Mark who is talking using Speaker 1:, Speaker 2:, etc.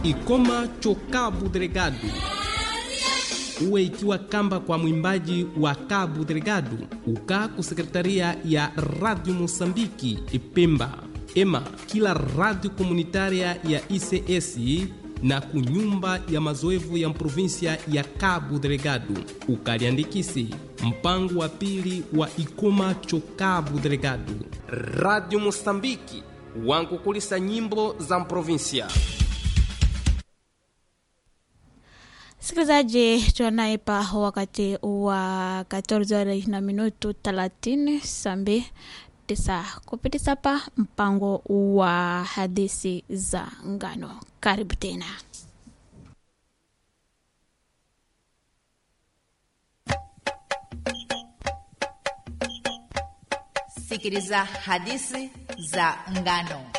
Speaker 1: Ikoma Chocabu Delegado uwe ikiwa kamba kwa mwimbaji wa Cabo Delgado uka ku sekretaria ya Radio Mosambiki Ipemba ema kila radio komunitaria ya ICS na kunyumba ya mazoevu ya provinsia ya Cabo Delgado ukaliandikisi mpango wa pili wa Ikoma cho Cabo Delgado. Radio Mosambiki wankukulisa nyimbo za provinsia.
Speaker 2: Msikilizaji, tuanaye pa wakati wa 14 na minutu 30 sambi tisa kupitia pa mpango wa hadithi za ngano. Karibu tena.
Speaker 3: Sikiliza hadithi za ngano.